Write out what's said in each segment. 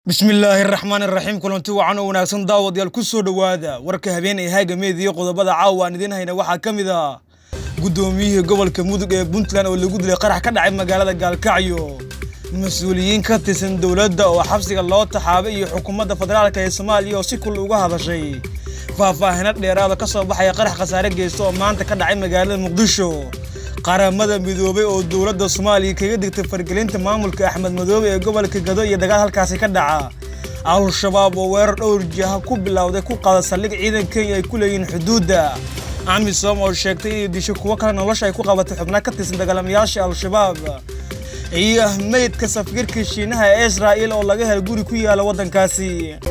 bismillaahi raxmaan iraxiim kulanti wacan oo wanaagsan daawadayaal ku soo dhowaada warka habeen ee haagameed iyo qodobada caawa aan idiin hayna waxaa ka mid ah guddoomiyihii gobolka mudug ee puntland oo lagu dilay qarax ka dhacay magaalada gaalkacyo mas-uuliyiin ka tirsan dowladda oo xabsiga loo taxaabay iyo xukuumadda federaalk ee soomaaliya oo si kul uga hadashay faahfaahino dheeraada ka soo baxaya qarax khasaare geysta oo maanta ka dhacay magaalada muqdisho qaramada midoobay oo dowladda soomaaliya kaga digtay fargelinta maamulka axmed madoobe ee gobolka gado iyo dagaal halkaasi ka dhaca al-shabaab oo weerar dhowr jiha ku bilowday ku qaada saldhig ciidan kenya ay ku leeyihiin xuduudda amisom oo sheegtay inay disho kuwo kale nolosha ay ku qabatay xubna ka tirsan dagaalamayaasha al-shabaab iyo meydka safiirka shiinaha ee israa'il oo laga helay guri ku yaala waddankaasi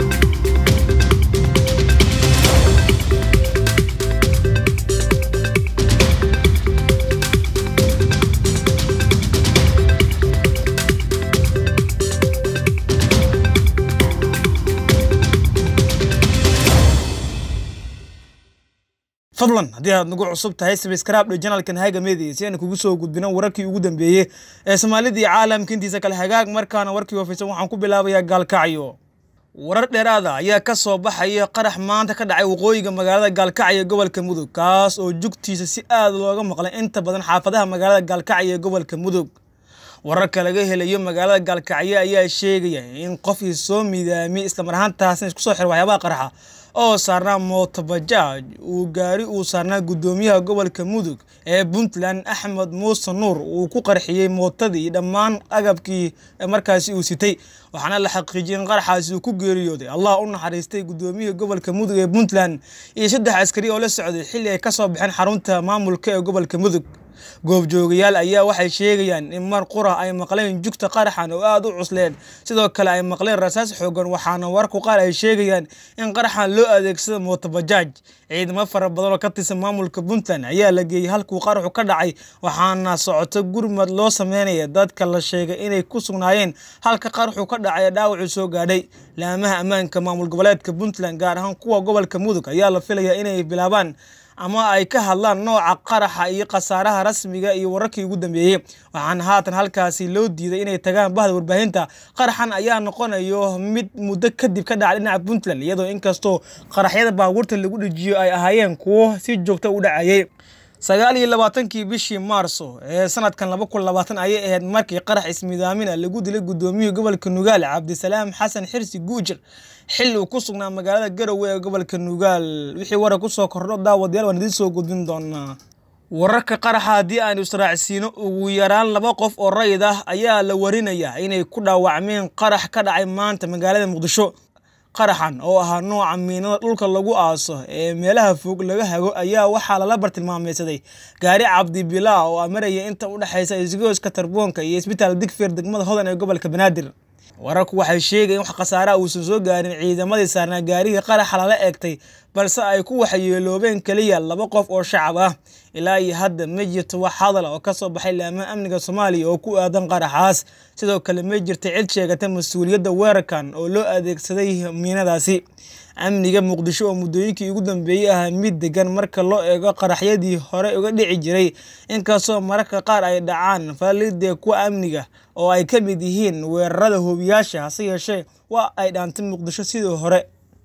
fadlan haddii aad nagu cusub tahay sabskraibdhe janalkan haga media si aynu kugu soo gudbino wararkii ugu dambeeyey ee soomaalida iyo caalamka intiisa kale hagaag markaana warkii hoofaysan waxaan ku bilaabayaa gaalkacyo warar dheeraada ayaa ka soo baxaya qarax maanta ka dhacay waqooyiga magaalada gaalkacyo ee gobolka mudug kaas oo jugtiisa si aad looga maqlay inta badan xaafadaha magaalada gaalkacyo ee gobolka mudug wararka laga helayo magaalada gaalkacyo ayaa sheegaya in qofkii soo midaamiyey islamar ahaantaasna isku soo xir waxyaabaha qaraxa oo saarnaa mootobajaaj uu gaari uu saarnaa guddoomiyaha gobolka mudug ee puntland axmed muuse nuur uu ku qarxiyey mootadii iyo dhammaan agabkii markaasi uu sitay waxaana la xaqiijiyey in qaraxaasi uu ku geeriyooday allah u naxariistay guddoomiyihii gobolka mudug ee puntland iyo saddex askari oo la socday xilli ay ka soo baxeen xarunta maamulka ee gobolka mudug goobjoogayaal ayaa waxay sheegayaan in mar qura ay maqleen jugta qaraxan oo aada u cusleen sidoo kale ay maqleen rasaas xoogan waxaana warku qaar ay sheegayaan in qaraxan loo adeegsado mootobajaaj ciidamo fara badan oo ka tirsan maamulka puntland ayaa la geeyey halkuu qaraxu ka dhacay waxaana socoto gurmad loo sameynaya dadka la sheegay inay ku sugnaayeen halka qaraxu ka dhacay ee dhaawacuu soo gaadhay laamaha ammaanka maamul goboleedka puntland gaar ahaan kuwa gobolka mudug ayaa la filayaa inay bilaabaan ama ay ka hadlaan nooca qaraxa iyo khasaaraha rasmiga iyo wararkii ugu dambeeyey waxaana haatan halkaasi loo diiday inay tagaan bahda warbaahinta qaraxan ayaa noqonayo mid muddo kadib ka dhacay dhinaca puntland iyadoo inkastoo qaraxyada baabuurta lagu dhejiyo ay ahaayeen kuwo si joogta u dhacayay sagaal iyo labaatankii bishii maarso ee sanadkan laba kun labaatan ayay ahayd markii qarax ismidaamina lagu dilay guddoomiyihii gobolka nugaal cabdisalaam xasan xirsi guujir xilli uu ku sugnaa magaalada garowe ee gobolka nugaal wixii warar ku soo kordho daawadayaal waan idiin soo gudbin doonaa wararka qaraxa haddii aanu israacsiino ugu yaraan laba qof oo rayid ah ayaa la warinayaa inay ku dhaawacmeen qarax ka dhacay maanta magaalada muqdisho qaraxan oo ahaa nooca miinada dhulka lagu aaso ee meelaha fog laga hago ayaa waxaa lala bartilmaameysaday gaari cabdibilaa oo amaraya inta u dhexaysa isgooska tarboonka iyo isbitaal digfeer degmada hodan ee gobolka banaadir wararku waxay sheegayen wax khasaaraha uusan soo gaarin ciidamadii saarnaa gaarigii qaraxa lala eegtay balse ay ku waxyeeloobeen keliya laba qof oo shacab ah ilaa iyo hadda ma jirto wax hadal oo ka soo baxay laamaha amniga soomaaliya oo ku aadan qaraxaas sidoo kale ma jirta cid sheegata mas-uuliyadda weerarkan oo loo adeegsaday miinadaasi amniga muqdisho oo muddooyinkii ugu dambeeyey ahaa mid degan marka loo eego qaraxyadii hore uga dhici jiray inkastoo mararka qaar ay dhacaan faalidee kuwa amniga oo ay ka mid yihiin weerarada hoobiyaasha hase yeeshee waa ay dhaantay muqdisho sidii hore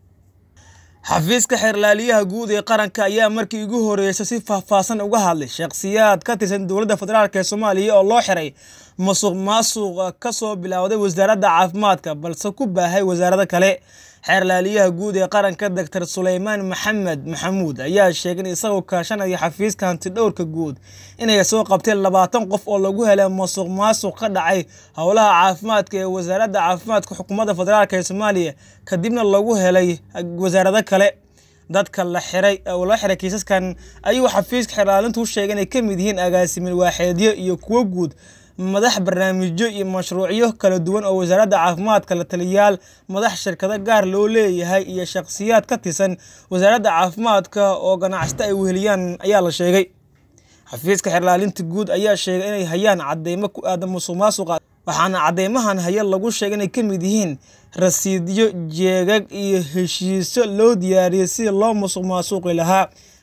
xafiiska xeerlaaliyaha guud ee qaranka ayaa markii ugu horeysay si faahfaahsan uga hadlay shakhsiyaad ka tirsan dowladda federaalk ee soomaaliya oo loo xiray masuq maasuqa ka soo bilowday wasaaradda caafimaadka balse ku baahay wasaarado kale xeerlaaliyaha guud ee qaranka doctor suleymaan maxamed maxamuud ayaa sheegay in isagoo kaashanaya xafiiska hantidhowrka guud inay soo qabteen labaatan qof oo lagu helay masuq maasuq ka dhacay howlaha caafimaadka ee wasaaradda caafimaadka xukuumadda federaalk ee soomaaliya kadibna lagu helay wasaarado kale dadka la xiray oo la xiray kiisaskan ayuu xafiiska xeerlaalintu u sheegay inay ka mid yihiin agaasimin waaxeedyo iyo kuwo guud madax barnaamijyo iyo mashruucyo kala duwan oo wasaaradda caafimaadka la taliyayaal madax shirkado gaar loo leeyahay iyo shakhsiyaad ka tirsan wasaaradda caafimaadka oo ganacsato ay weheliyaan ayaa la sheegay xafiiska xeerlaalinta guud ayaa sheegay inay hayaan cadeymo ku aadan musuq maasuqa waxaana cadeymahan haya lagu sheegay inay ka mid yihiin rasiidyo jeegag iyo heshiisyo loo diyaariyey sidii loo musuq maasuuqi lahaa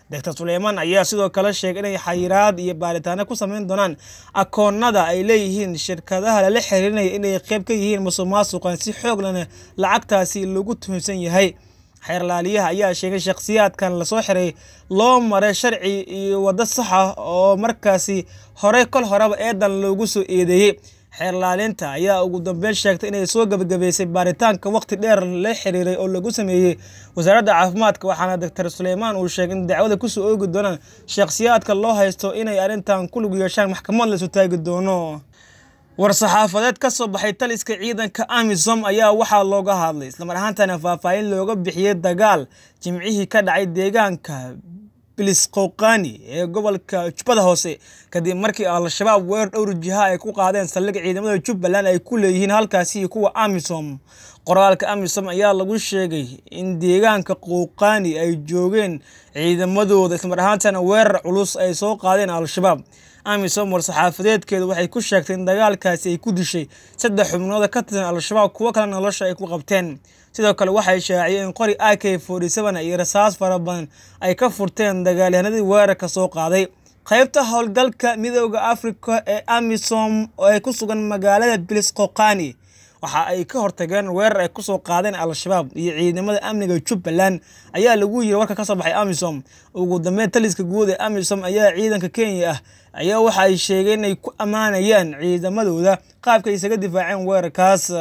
doctor suleymaan ayaa sidoo kale sheegay inay xayiraad iyo baaritaano ku sameyn doonaan akoonada ay leeyihiin shirkadaha lala xiriirinaya inay qeyb ka yihiin musuq maasuqan si xoog lana lacagtaasi lagu tuhunsan yahay xeerlaaliyaha ayaa sheegay shakhsiyaadkan lasoo xiray loo maray sharci iyo waddo saxa oo markaasi horey kol horeba eedan loogu soo eedeeyey xeerlaalinta ayaa ugu dambeyn sheegtay inay soo gebagabeysay baaritaanka waqti dheer la xiriiray oo lagu sameeyey wasaaradda caafimaadka waxaana doctor suleymaan uu sheegay in dacwada kusoo oogi doonaan shakhsiyaadka loo haysto inay arrintan ku lug yeeshaan maxkamad lasu taagi doono war-saxaafadeed ka soo baxay taliska ciidanka amisom ayaa waxaa looga hadlay islamar ahaantana faahfaahin looga bixiyey dagaal jimcihii ka dhacay deegaanka bilisqowqani ee gobolka jubbada hoose kadib markii al-shabaab weerar dhowr jiha ay ku qaadeen saldhig ciidamada jubbaland ay ku leeyihiin halkaasi iyo kuwa amisom qoraalka amisom ayaa lagu sheegay in deegaanka qowqani ay joogeen ciidamadooda islamar ahaantana weerar culus ay soo qaadeen al-shabaab amisom war-saxaafadeedkeedu waxay ku sheegtay in dagaalkaasi ay ku dishay saddex xubnooda ka tirsan al-shabaab kuwo kale nolosha ay ku qabteen sidoo kale waxay shaaciyeen in qori a k forty seven iyo rasaas fara badan ay ka furteen dagaalyahanadii weerarka soo qaaday qaybta howlgalka midooda africa ee amisom oo ay ku sugan magaalada bilisqoqani waxa ay ka hortageen weerar ay kusoo qaadeen al-shabaab iyo ciidamada amniga jubbaland ayaa lagu yiri warka kasoo baxay amisom ugu dambeyn taliska guud ee amisom ayaa ciidanka kenya ah ayaa waxa ay sheegeen inay ku ammaanayaan ciidamadooda qaabka isaga difaaceen weerarkaas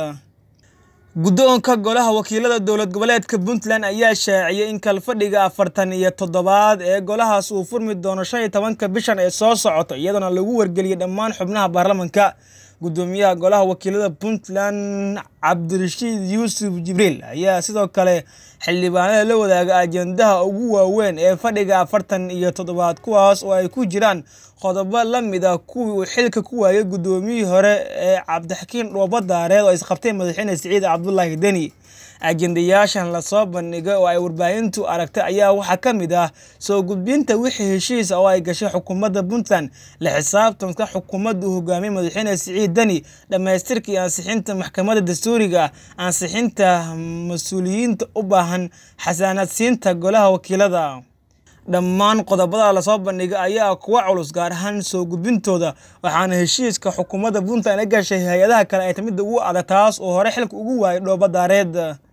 guddoonka golaha wakiilada dowlad goboleedka puntland ayaa shaaciyay in kalfadhiga afartan iyo toddobaad ee golahaas uu furmi doono shan iyo tobanka bishan ee soo socota iyadoona lagu wargeliyay dhammaan xubnaha baarlamanka gudoomiyaha golaha wakiilada puntland cabdirashiid yuusuf jibriil ayaa sidoo kale xildhibaanada la wadaaga ajendaha ugu waaweyn ee fadhiga afartan iyo toddobaad kuwaas oo ay ku jiraan qodobo la mid ah kuwii uu xilka ku waayay gudoomiyihii hore ee cabdixakiin dhoobadaareed oo isqabtay madaxweyne siciid cabdulaahi deni ajendayaashan lasoo bandhigay oo ay warbaahintu aragtay ayaa waxaa ka mid ah soo gudbinta wixii heshiis oo ay gashay xukuumadda puntland la xisaabtanka xukuumadda uu hogaamiyey madaxweyne siciid deni dhammaystirka iyo ansixinta maxkamadda dastuuriga ah ansixinta mas-uuliyiinta u baahan xasaanadsiinta golaha wakiilada dhammaan qodobada lasoo bandhigay ayaa kuwa culus gaar ahaan soo gudbintooda waxaana heshiiska xukuumadda puntland la gashay hay-adaha kale ay tamidda ugu adag taas oo hore xilka ugu waayay dhoobadaareed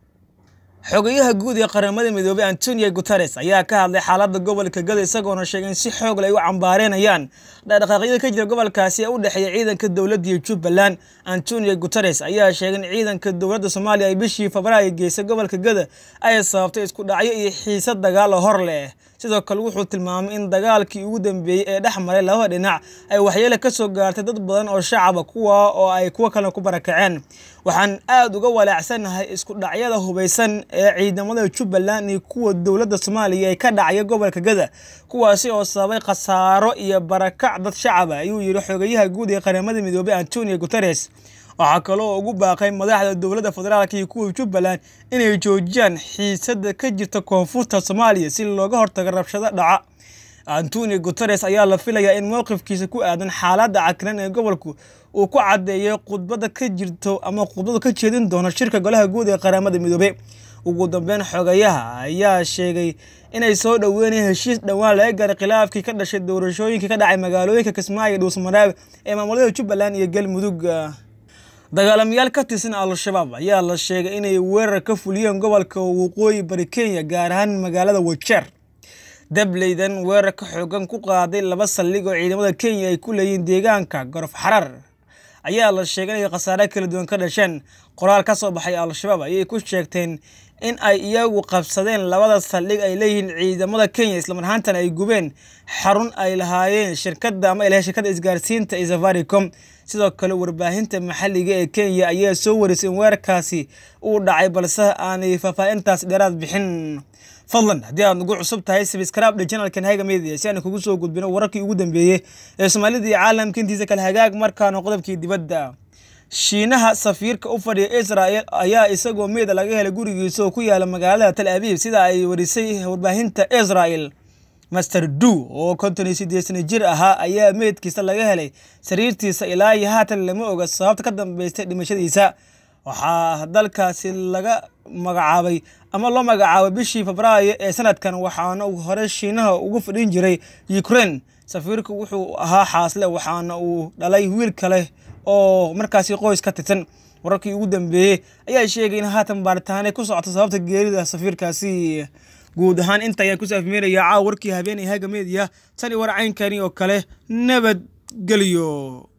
xogayaha guud ee qaramada midoobey antonio guteres ayaa ka hadlay xaaladda gobolka gada isagoona sheegay in si xoog leh ay u cambaareynayaan dhaqdhaqaaqyada ka jira gobolkaasi ee u dhexeeya ciidanka dowladda iyo jubbaland antonio guteres ayaa sheegay in ciidanka dowladda soomaaliya ay bishii febraayo geysay gobolka gada ay sababtay isku dhacyo iyo xiisad dagaalo hor leh sidoo kale wuxuu tilmaamay in dagaalkii ugu dambeeyey ee dhex maray labada dhinac ay waxyeele ka soo gaartay dad badan oo shacaba kuwa oo ay kuwo kalena ku barakaceen waxaan aada uga walaacsanahay isku dhacyada hubaysan ee ciidamada jubbaland iyo kuwa dowladda soomaaliya ee ka dhacaya gobolka gada kuwaasi oo sababay khasaaro iyo barakac dad shacaba ayuu yidhi xogayaha guud ee qaramada midoobey antonio guteres waxaa kaloo ugu baaqay madaxda dowladda federaalk iyo kuwa jubbaland inay joojiyaan xiisada ka jirta koonfurta soomaaliya si looga hortago rabshado dhaca antonio guteres ayaa la filayaa in mowqifkiisa ku aadan xaaladda cakiran ee gobolku uu ku caddeeyay khudbada ka jirto ama khudbadu ka jeedin doono shirka golaha guud ee qaramada midoobey ugu dambeyn xogayaha ayaa sheegay inay soo dhoweynayeen heshiis dhowaan laga gaaray khilaafkii ka dhashay doorashooyinkii ka dhacay magaalooyinka kismaayo iyo dhuusmaraabe ee maamulada jubbaland iyo galmudug dagaalamayaal ka tirsan al-shabaab ayaa la sheegay inay weerar ka fuliyeen gobolka waqooyi bari kenya gaar ahaan magaalada wajeer dableydan weerar ka xoogan ku qaaday laba saldhig oo ciidamada kenya ay ku leeyihiin deegaanka gorof xarar ayaa la sheegay inay khasaare kala duwan ka dhasheen qoraal ka soo baxay al-shabaab ayay ku sheegteen in ay iyagu qabsadeen labada saldhig ay leeyihiin ciidamada kenya islamar ahaantana ay gubeen xarun ay lahaayeen shirkadda ama ay lahayn shirkadda isgaarsiinta ee safaricom sidoo kale warbaahinta maxalliga ee kenya ayaa soo warisay in weerarkaasi uu dhacay balse aanay faahfaahintaas dheeraad bixin fadlan haddii aad nagu cusub tahay sabskraibdha janalkan haga media si aan kugu soo gudbino wararkii ugu dambeeyey ee soomaalida iyo caalamka intiisa kale hagaag markaana qodobkii dibadda shiinaha safiirka u fadhiya israel ayaa isagoo meeda laga helay gurigiisa oo ku yaala magaalada tal abiib sida ay warisay warbaahinta israel master du oo konton iyo sideed sana jir ahaa ayaa meydkiisa laga helay sariirtiisa ilaa iyo haatan lama oga sababta ka dambeystay dhimashadiisa waxaa dalkaasi laga magacaabay ama loo magacaabay bishii febraayo ee sanadkan waxaana uu hore shiinaha ugu fadhin jiray ukraine safiirku wuxuu ahaa xaasle waxaana uu dhalay wiil kale oo markaasi qoys ka tirsan wararkii ugu dambeeyey ayaa sheegay in haatan baaritaanay ku socoto sababta geerida safiirkaasi guud ahaan inta ayaa ku saafmeynaya caawa warkii habeenay haga meediya tan iyo war caynkani oo kale nabadgelyo